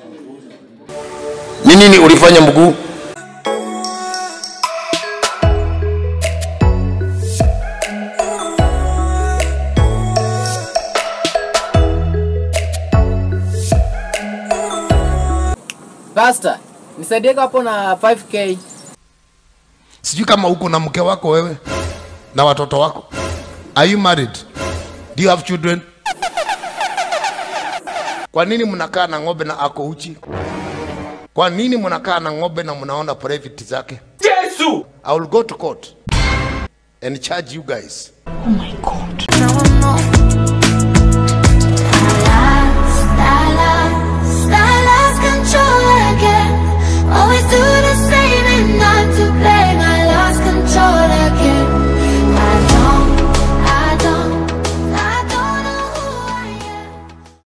Ni nini ulifanya mguu? Pastor, nisaidie hapo na 5k. Sijui kama uko na mke wako wewe na watoto wako. Are you married? Do you have children? Kwa nini mnakaa na ng'ombe na ako uchi? Kwa nini mnakaa na ng'ombe na mnaona private zake? Yesu! I will go to court and charge you guys. Oh my God.